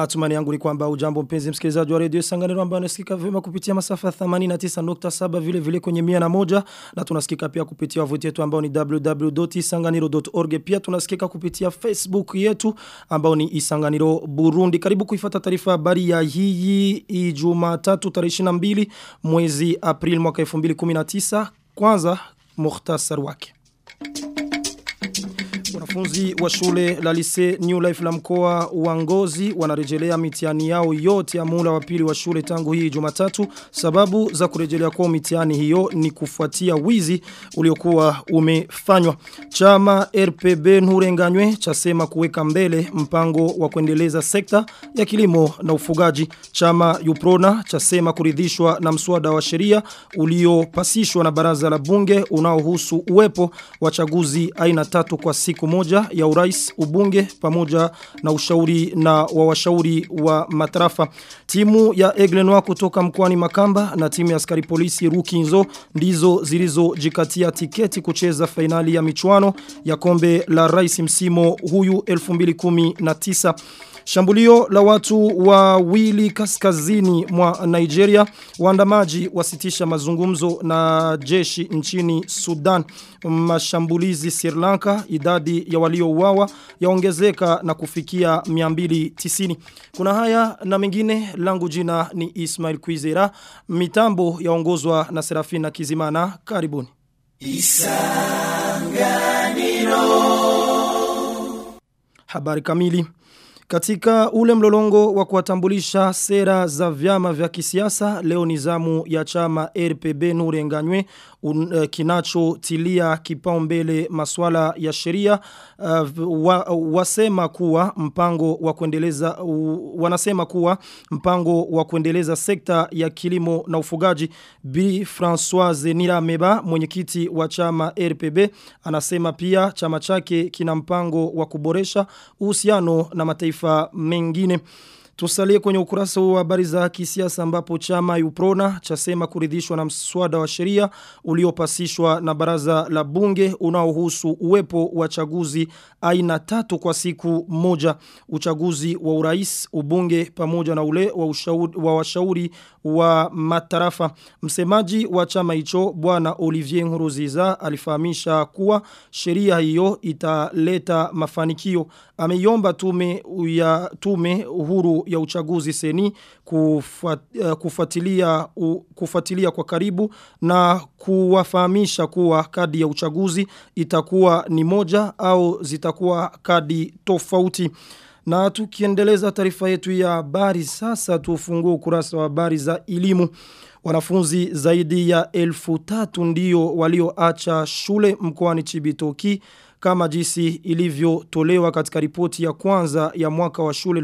Matumani yangu ni kwamba ujambo mpenzi msikilizaji wa redio Sanganiro ambayo unasikika vyema kupitia masafa 89.7 vile vile kwenye 101 na tunasikika pia kupitia wavuti yetu ambao ni www.isanganiro.org pia tunasikika kupitia Facebook yetu ambao ni Isanganiro Burundi. Karibu kuifata taarifa habari ya hii Ijumaa 3 tarehe 22 mwezi April mwaka 2019. Kwanza mukhtasar wake. Wanafunzi wa shule la lise New Life la mkoa wa Ngozi wanarejelea mitihani yao yote ya mula wa pili wa shule tangu hii Jumatatu. Sababu za kurejelea kwa mitihani hiyo ni kufuatia wizi uliokuwa umefanywa. Chama RPB Nurenganywe chasema kuweka mbele mpango wa kuendeleza sekta ya kilimo na ufugaji. Chama Uprona chasema kuridhishwa na mswada wa sheria uliopasishwa na baraza la bunge unaohusu uwepo wa chaguzi aina tatu kwa siku moja ya urais ubunge pamoja na ushauri na wa washauri wa matarafa. Timu ya Eglenoa kutoka mkoani Makamba na timu ya askari polisi Rukinzo ndizo zilizojikatia tiketi kucheza fainali ya michuano ya kombe la rais msimo huyu 2019. Shambulio la watu wawili kaskazini mwa Nigeria waandamaji wasitisha mazungumzo na jeshi nchini Sudan mashambulizi Sri Lanka idadi ya waliouawa yaongezeka na kufikia 290 kuna haya na mengine langu jina ni Ismail Kwizera mitambo yaongozwa na Serafina Kizimana karibuni Isanganiro Habari kamili katika ule mlolongo wa kuwatambulisha sera za vyama vya kisiasa leo nizamu ya chama RPB Nurenganywe un, uh, kinachotilia kipaumbele masuala ya sheria uh, wa, wasema kuwa mpango wa kuendeleza uh, wanasema kuwa mpango wa kuendeleza sekta ya kilimo na ufugaji Bi Françoise Nirameba mwenyekiti wa chama RPB anasema pia chama chake kina mpango wa kuboresha uhusiano na mataifa mataifa mengine. Tusalie kwenye ukurasa wa habari za kisiasa ambapo chama Uprona chasema kuridhishwa na mswada wa sheria uliopasishwa na baraza la bunge unaohusu uwepo wa chaguzi aina tatu kwa siku moja uchaguzi wa urais ubunge pamoja na ule wa, ushauri, wa washauri wa matarafa msemaji wa chama hicho bwana Olivier Nkuruziza alifahamisha kuwa sheria hiyo italeta mafanikio ameiomba tume ya tume huru ya uchaguzi seni kufuat, uh, kufuatilia uh, kufuatilia kwa karibu na kuwafahamisha kuwa kadi ya uchaguzi itakuwa ni moja au zitakuwa kadi tofauti na tukiendeleza taarifa yetu ya habari sasa tufungue ukurasa wa habari za elimu Wanafunzi zaidi ya elfu tatu ndio walioacha shule mkoani Chibitoki kama jinsi ilivyotolewa katika ripoti ya kwanza ya mwaka wa shule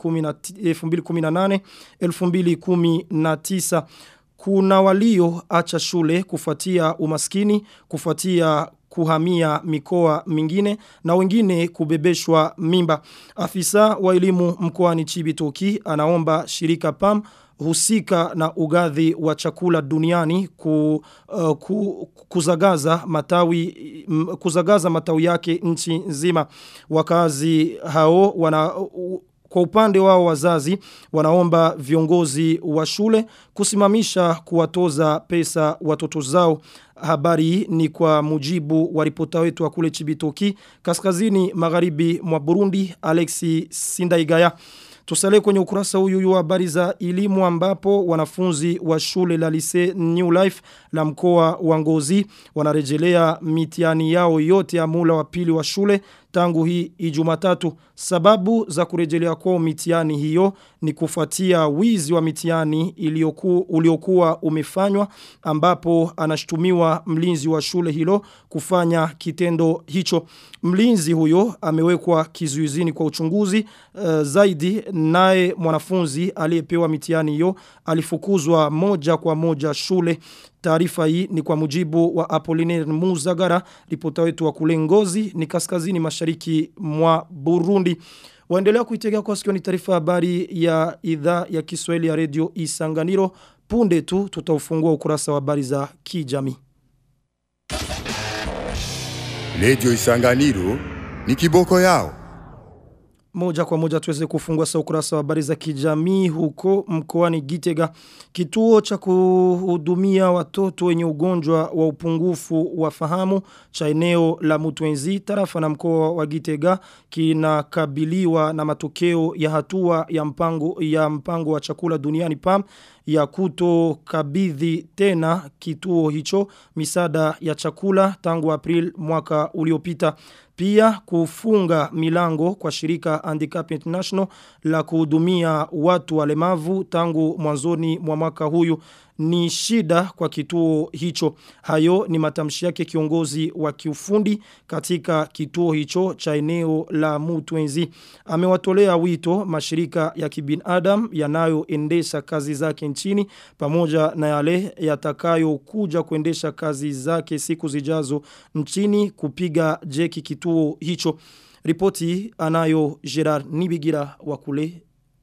2018 2019 kuna walio acha shule kufuatia umaskini kufuatia kuhamia mikoa mingine na wengine kubebeshwa mimba. Afisa wa elimu mkoani Chibitoki anaomba shirika PAM husika na ugadhi wa chakula duniani ku, uh, ku, kuzagaza matawi m, kuzagaza matawi yake nchi nzima wakazi hao wana uh, kwa upande wao wazazi wanaomba viongozi wa shule kusimamisha kuwatoza pesa watoto zao habari ni kwa mujibu wa ripota wetu wa kule Chibitoki kaskazini magharibi mwa Burundi Alexi Sindaigaya Tusale kwenye ukurasa huyu wa habari za elimu ambapo wanafunzi wa shule la lise New Life la mkoa wa Ngozi wanarejelea mitihani yao yote ya mula wa pili wa shule tangu hii ijumatatu. Sababu za kurejelea kwa mitihani hiyo ni kufuatia wizi wa mitihani iliyoku, uliokuwa umefanywa ambapo anashtumiwa mlinzi wa shule hilo kufanya kitendo hicho. Mlinzi huyo amewekwa kizuizini kwa uchunguzi uh, zaidi naye mwanafunzi aliyepewa mitihani hiyo alifukuzwa moja kwa moja shule. Taarifa hii ni kwa mujibu wa Apollinaire Muzagara, ripota wetu wa kule Ngozi ni kaskazini mashariki mwa Burundi. Waendelea kuitegea kwa sikio ni taarifa habari ya idhaa ya Kiswahili ya Radio Isanganiro. Punde tu tutaufungua ukurasa wa habari za kijamii. Radio Isanganiro ni kiboko yao. Moja kwa moja tuweze kufungua sa ukurasa wa habari za kijamii huko mkoani Gitega. Kituo cha kuhudumia watoto wenye ugonjwa wa upungufu wa fahamu cha eneo la Mutwenzi tarafa na mkoa wa Gitega kinakabiliwa na matokeo ya hatua ya mpango ya mpango wa chakula duniani PAM ya kutokabidhi tena kituo hicho misada ya chakula tangu April mwaka uliopita. Pia kufunga milango kwa shirika Handicap International la kuhudumia watu walemavu tangu mwanzoni mwa mwaka huyu ni shida kwa kituo hicho. Hayo ni matamshi yake kiongozi wa kiufundi katika kituo hicho cha eneo la Mutwenzi. Amewatolea wito mashirika ya kibinadam yanayoendesha kazi zake nchini pamoja na yale yatakayo kuja kuendesha kazi zake siku zijazo nchini kupiga jeki kituo hicho. Ripoti anayo Gerard Nibigira wa kule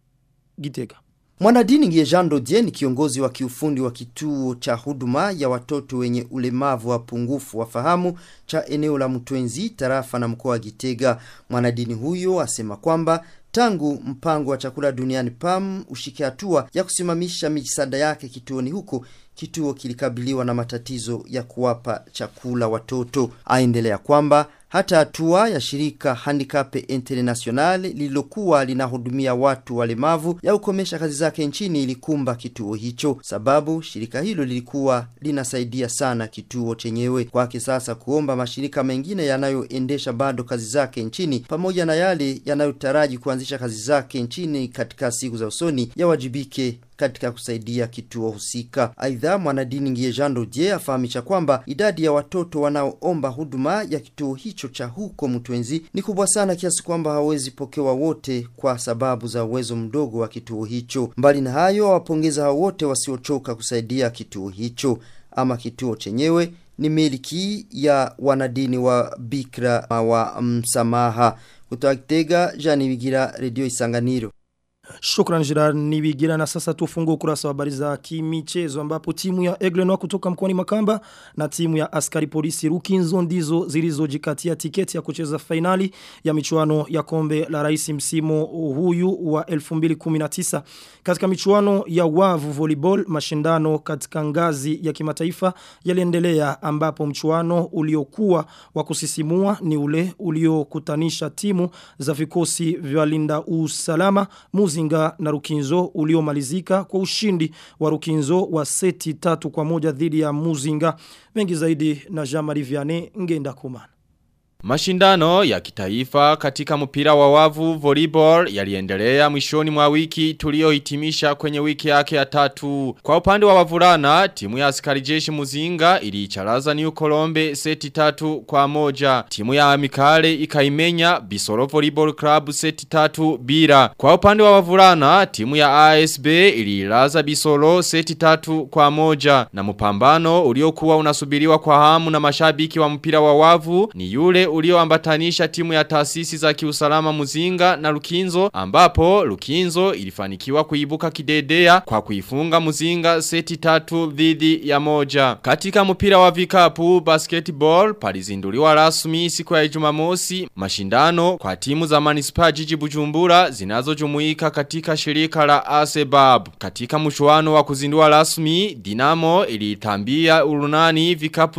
Gitega. Mwanadini Jean Dodie ni kiongozi wa kiufundi wa kituo cha huduma ya watoto wenye ulemavu wa pungufu wa fahamu cha eneo la Mtwenzi, tarafa na mkoa wa Gitega. Mwanadini huyo asema kwamba tangu mpango wa chakula duniani PAM ushike hatua ya kusimamisha misaada yake kituoni huko kituo kilikabiliwa na matatizo ya kuwapa chakula watoto. Aendelea kwamba hata hatua ya shirika Handicap International lililokuwa linahudumia watu walemavu ya kukomesha kazi zake nchini ilikumba kituo hicho, sababu shirika hilo lilikuwa linasaidia sana kituo chenyewe. Kwake sasa kuomba mashirika mengine yanayoendesha bado kazi zake nchini pamoja na yale yanayotaraji kuanzisha kazi zake nchini katika siku za usoni yawajibike katika kusaidia kituo husika. Aidha, mwanadini Ngie Jean Dodier afahamisha kwamba idadi ya watoto wanaoomba huduma ya kituo hicho cha huko Mtwenzi ni kubwa sana kiasi kwamba hawezi pokewa wote kwa sababu za uwezo mdogo wa kituo hicho. Mbali na hayo, awapongeza hao wote wasiochoka kusaidia kituo hicho. Ama kituo chenyewe ni miliki ya wanadini wa Bikra wa msamaha. Kutoka Kitega, Jani Bigira, Radio Isanganiro. Shukran Gerard Nibigira na sasa tufungue ukurasa wa habari za kimichezo ambapo timu ya Eglenoa kutoka mkoani Makamba na timu ya askari polisi Rukinzo ndizo zilizojikatia tiketi ya kucheza fainali ya michuano ya kombe la rais msimu huyu wa 2019 katika michuano ya wavu volleyball mashindano katika ngazi ya kimataifa yaliendelea ambapo mchuano uliokuwa wa kusisimua ni ule uliokutanisha timu za vikosi vya linda usalama muzi Muzinga na Rukinzo uliomalizika kwa ushindi wa Rukinzo wa seti tatu kwa moja dhidi ya Muzinga. Mengi zaidi na Jean-Marie Vianney ngenda kumana. Mashindano ya kitaifa katika mpira wa wavu volleyball yaliendelea mwishoni mwa wiki tuliohitimisha kwenye wiki yake ya tatu. Kwa upande wa wavulana, timu ya askari jeshi Muzinga iliicharaza New Colombe seti tatu kwa moja. Timu ya Amikale ikaimenya Bisoro Volleyball Club seti tatu bila. Kwa upande wa wavulana, timu ya ASB iliilaza Bisoro seti tatu kwa moja. Na mpambano uliokuwa unasubiriwa kwa hamu na mashabiki wa mpira wa wavu ni yule ulioambatanisha timu ya taasisi za kiusalama Muzinga na Lukinzo ambapo Lukinzo ilifanikiwa kuibuka kidedea kwa kuifunga Muzinga seti tatu dhidi ya moja. Katika mpira wa vikapu basketball palizinduliwa rasmi siku ya Jumamosi mashindano kwa timu za Manispaa Jiji Bujumbura zinazojumuika katika shirika la Asebab. Katika mchuano wa kuzindua rasmi Dinamo ilitambia urunani vikapu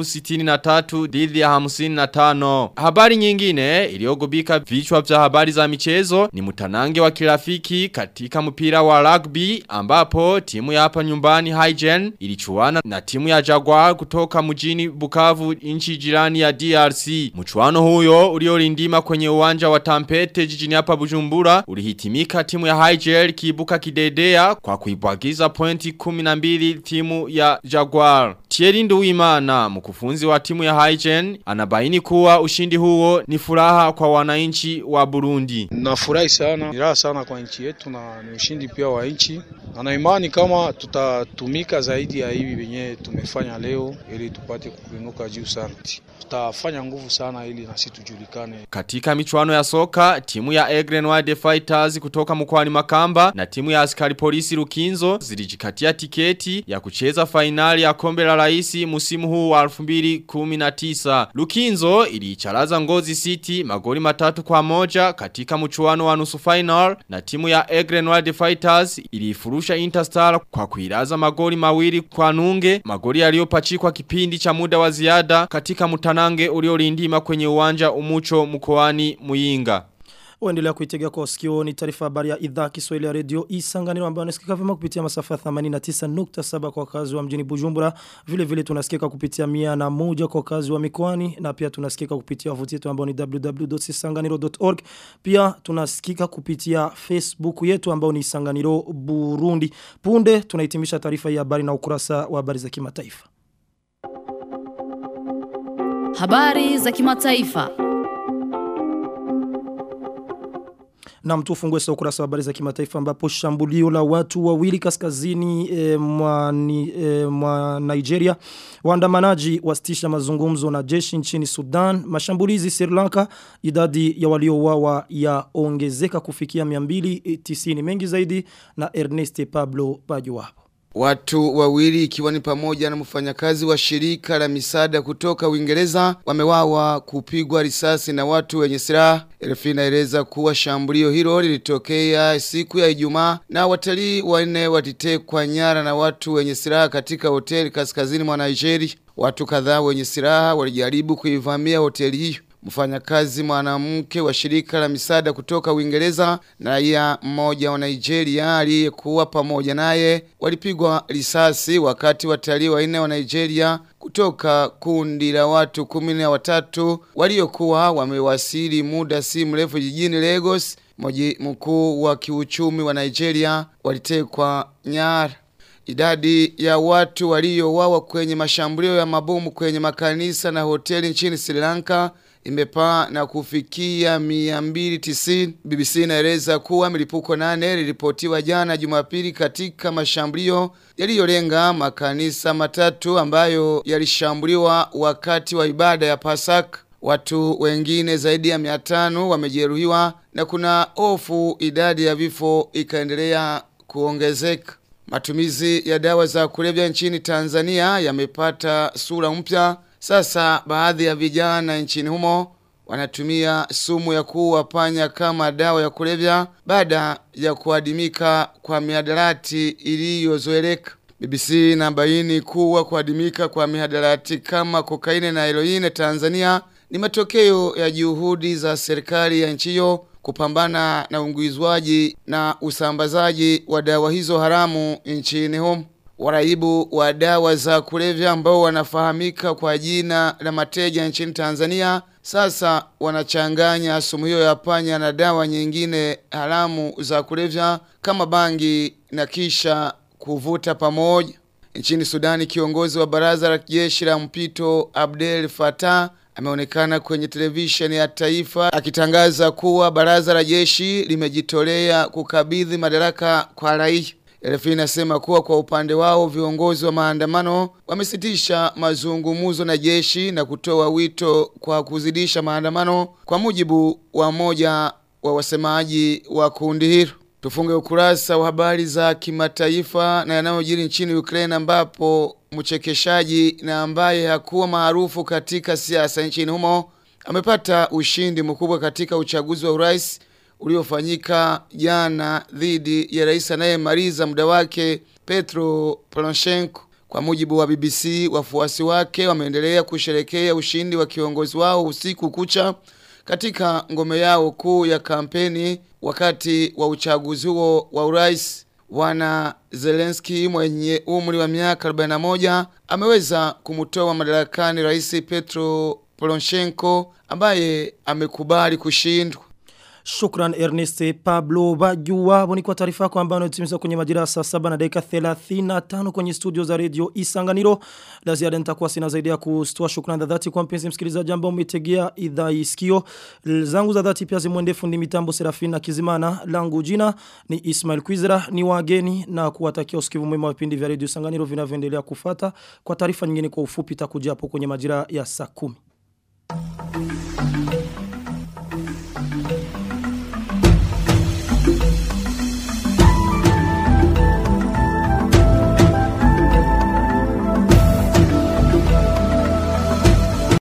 63 dhidi ya 55. Habari nyingine iliogubika vichwa vya habari za michezo ni mutanange wa kirafiki katika mpira wa rugby ambapo timu ya hapa nyumbani Hygen ilichuana na timu ya Jaguar kutoka mjini Bukavu nchi jirani ya DRC. Mchuano huyo uliolindima kwenye uwanja wa Tampete jijini hapa Bujumbura ulihitimika timu ya Hygen kiibuka kidedea kwa kuibwagiza pointi 12 timu ya Jaguar. Thierry Nduwimana mkufunzi wa timu ya Hygen anabaini kuwa ushindi huo ni furaha kwa wananchi wa Burundi. Nafurahi sana, ni raha sana kwa nchi yetu na ni ushindi pia wa nchi. Na na imani kama tutatumika zaidi ya hivi venye tumefanya leo ili tupate kuinuka juu sana. Tutafanya nguvu sana ili na sisi tujulikane. Katika michuano ya soka, timu ya Egren Wide Fighters kutoka mkoani Makamba na timu ya askari polisi Rukinzo zilijikatia tiketi ya kucheza fainali ya kombe la raisi musimu huu wa 2019. Lukinzo iliicharaza ngozi city magoli matatu kwa moja katika mchuano wa nusu final na timu ya Egren Wild Fighters ilifurusha Interstar kwa kuiraza magoli mawili kwa nunge magoli yaliyopachikwa kipindi cha muda wa ziada katika mutanange uliolindima kwenye uwanja umucho mkoani Muyinga. Waendelea kuitega kwa sikio ni taarifa habari ya idhaa Kiswahili ya Radio Isanganiro ambayo nasikika vyema kupitia masafa ya 89.7 kwa wakazi wa mjini Bujumbura. Vile vile tunasikika kupitia mia na moja kwa wakazi wa mikoani na pia tunasikika kupitia wavuti yetu ambao ni www.isanganiro.org. Pia tunasikika kupitia Facebook yetu ambao ni Isanganiro Burundi. Punde tunahitimisha taarifa ya habari na ukurasa wa habari za kimataifa. Habari za kimataifa. Na mtu ufungue sa ukurasa wa habari za kimataifa ambapo shambulio la watu wawili kaskazini e, mwa, ni, e, mwa Nigeria. Waandamanaji wasitisha mazungumzo na jeshi nchini Sudan. Mashambulizi Sri Lanka idadi ya waliouawa yaongezeka kufikia 290 mengi zaidi na Ernest Pablo Bajuwapo. Watu wawili ikiwa ni pamoja na mfanyakazi wa shirika la misaada kutoka Uingereza wamewawa kupigwa risasi na watu wenye silaha. RFI inaeleza kuwa shambulio hilo lilitokea siku ya Ijumaa na watalii wanne walitekwa nyara na watu wenye silaha katika hoteli kaskazini mwa Nigeria. Watu kadhaa wenye silaha walijaribu kuivamia hoteli hiyo. Mfanyakazi mwanamke wa shirika la misaada kutoka Uingereza na raia mmoja wa Nigeria aliyekuwa pamoja naye walipigwa risasi wakati watalii wanne wa Nigeria kutoka kundi la watu kumi na watatu waliokuwa wamewasili muda si mrefu jijini Lagos, mji mkuu wa kiuchumi wa Nigeria, walitekwa nyara. Idadi ya watu waliowawa kwenye mashambulio ya mabomu kwenye makanisa na hoteli nchini Sri Lanka imepaa na kufikia 290. BBC inaeleza kuwa milipuko nane lilipotiwa jana Jumapili katika mashambulio yaliyolenga makanisa matatu ambayo yalishambuliwa wakati wa ibada ya Pasaka. Watu wengine zaidi ya 500 wamejeruhiwa na kuna hofu idadi ya vifo ikaendelea kuongezeka. Matumizi ya dawa za kulevya nchini Tanzania yamepata sura mpya. Sasa baadhi ya vijana nchini humo wanatumia sumu ya kuua panya kama dawa ya kulevya baada ya kuadimika kwa mihadarati iliyozoeleka. BBC inabaini kuwa kuadimika kwa mihadarati kama kokaini na heroine Tanzania ni matokeo ya juhudi za serikali ya nchi hiyo kupambana na unguizwaji na usambazaji wa dawa hizo haramu nchini humo. Waraibu wa dawa za kulevya ambao wanafahamika kwa jina la mateja nchini Tanzania sasa wanachanganya sumu hiyo ya panya na dawa nyingine haramu za kulevya kama bangi na kisha kuvuta pamoja. Nchini Sudani kiongozi wa baraza la jeshi la mpito Abdel Fattah ameonekana kwenye televisheni ya taifa akitangaza kuwa baraza la jeshi limejitolea kukabidhi madaraka kwa raia. RFI inasema kuwa kwa upande wao viongozi wa maandamano wamesitisha mazungumzo na jeshi na kutoa wito kwa kuzidisha maandamano kwa mujibu wa moja wa wasemaji wa kundi hilo. Tufunge ukurasa wa habari za kimataifa na yanayojiri nchini Ukraine ambapo mchekeshaji na ambaye hakuwa maarufu katika siasa nchini humo amepata ushindi mkubwa katika uchaguzi wa urais uliofanyika jana dhidi ya rais anayemaliza muda wake Petro Poroshenko. Kwa mujibu wa BBC, wafuasi wake wameendelea kusherekea ushindi wa kiongozi wao usiku kucha katika ngome yao kuu ya kampeni wakati wa uchaguzi huo wa urais. Bwana Zelensky mwenye umri wa miaka 41 ameweza kumtoa madarakani rais Petro Poroshenko ambaye amekubali kushindwa. Shukran Ernest Pablo Bajua ni kwa taarifa yako ambayo unatimiza kwenye majira saa 7 na dakika 35 kwenye studio za radio Isanganiro. La ziada nitakuwa sina zaidi ya kustoa shukrani za dhati kwa mpenzi msikilizaji ambao umetegea idhaa isikio. Zangu za dhati pia zimwende fundi mitambo Serafina Kizimana. Langu jina ni Ismail Kwizera ni wageni na kuwatakia usikivu mwema wa vipindi vya radio Isanganiro vinavyoendelea kufata. Kwa taarifa nyingine kwa ufupi takuja hapo kwenye majira ya saa 10.